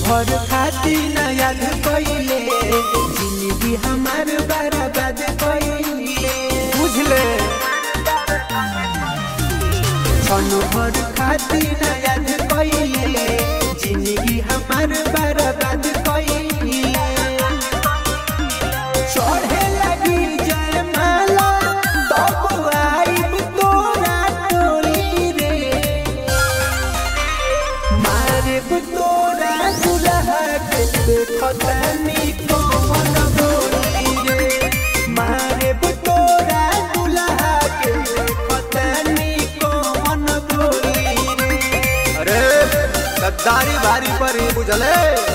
भर खाती न याद कइले जिंदगी हमार बर्बाद कइले बुझले क्षण भर खाती न याद कइले जिंदगी हमार बर्बाद कइले चढ़े लगी जयमाला तब आइब तोरा टोली रे मारे तोरा दुल्हा के देखतानी कौन बोली रे मारे तोरा दुल्हा के देखतानी कौन बोली रे अरे गद्दारी भारी परी बुझले